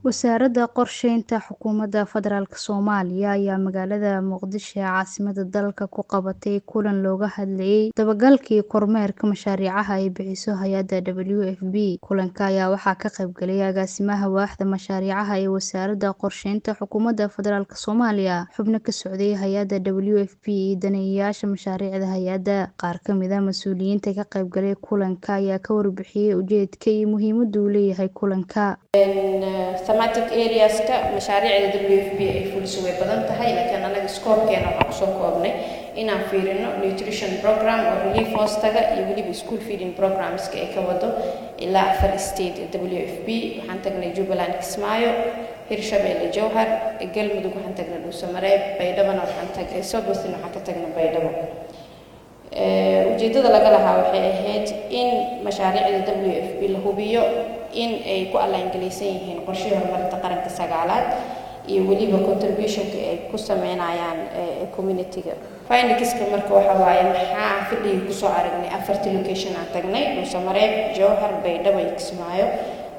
Wasaaradda Qorsheynta Xukuumadda Federaalk Soomaaliya ayaa magaalada Muqdisho ee caasimadda dalka ku qabatay kulan looga hadlayay dabagalka iyo kormeerka mashaariicaha ay bixiso hay'adda WFP. Kulanka ayaa waxaa ka qayb galay agaasimaha waaxda mashaariicaha ee Wasaaradda Qorsheynta Xukuumadda Federaalk Soomaaliya, xubno ka socday hay'adda WFP iyo daneeyayaasha mashaariicda hay'adda. Qaar ka mid ah mas'uuliyiinta ka qayb galay kulanka ayaa ka warbixiyay ujeedka iyo muhiimadda uu leeyahay kulanka. thematic areaska mashaariicda WFP ay fuliso way badan tahay laakiin anaga scope-keena waxaan kusoo koobnay inaan fiirino nutrition program oo relief hoostaga iyo weliba school feeding programska ay ka wado ilaa afar state WFP waxaan tagnay Jubbaland Kismaayo Hirshabelle Jowhar Galmudug waxaan tagnay Dhuusamareeb Baydhabana waxaan tagnay Sokosin waxaan ka tagnay Baydhabo ujeedada laga lahaa waxay ahayd in mashaariicda WFP la hubiyo in ay ku allaangelaysan yihiin qorshihii horumarinta qaranka sagaalaad iyo weliba contributionka ay ku sameynayaan community-ga findingska marka waxa waaye maxaa fadhigii kusoo aragnay afartii location aan tagnay dhuusamareeb jowhar baydhabo iyo kismaayo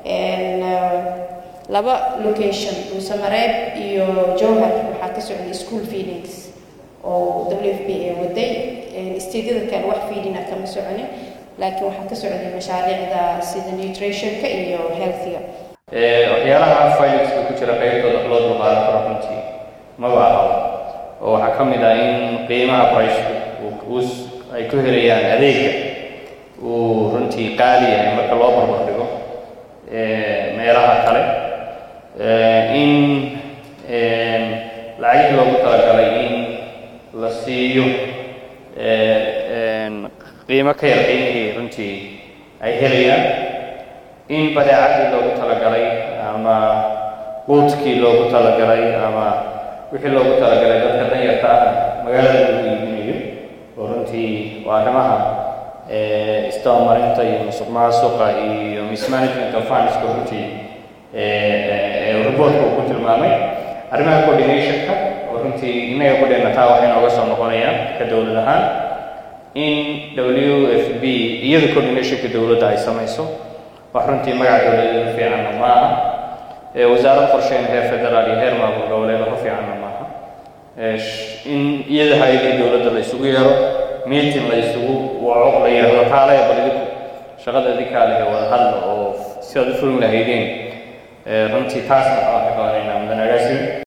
laba location dhuusamareeb iyo jowhar waxaa ka socday school feedings oo WFP ay waday isteedyada kale wax feedina kama soconin laakiin waxaa ka socday mashaariicda sida nutritionka iyo healthiga waxyaalaha fileska ku jira qaybtooda loo dulqaadan karo runtii maba ahaba oo waxaa ka mid ah in qiimaha priceka ay ku helayaan adeega uu runtii qaali yahay marka loo barbar dhigo meelaha kale in lacagihii loogu talagalay in la siiyo qiimo ka yar qiimihii runtii ay helayaan in badeecadii loogu talagalay ama quudkii loogu talagalay ama wixii loogu talagalay dadka danyarta ah magaalada lagu iibinayo oo runtii waa arrimaha isdabamarinta iyo musuq maasuqa iyo mismanagement of fundska runtii reportka uu ku tilmaamay arrimaha coordinationka oo runtii innaga kudheena taa waxay nooga soo noqonayaan ka dowlad ahaan in w f b iyada coordinationka dowladda ay samayso wax runtii magac dowladeeda fiicanna ma aha wasaarad qorsheyn heer federaal iyo heer maamul goboleed waxu fiicanna maaha in iyada hay-adihii dowladda la isugu yeero meeting la isugu waco la yidhahdo kaalaya bal idinku shaqada idinkaa lehe wada hadla oo sidaad u fulin lahaydeen runtii taasna waxaan ka qabanaynaa mudan agaasimi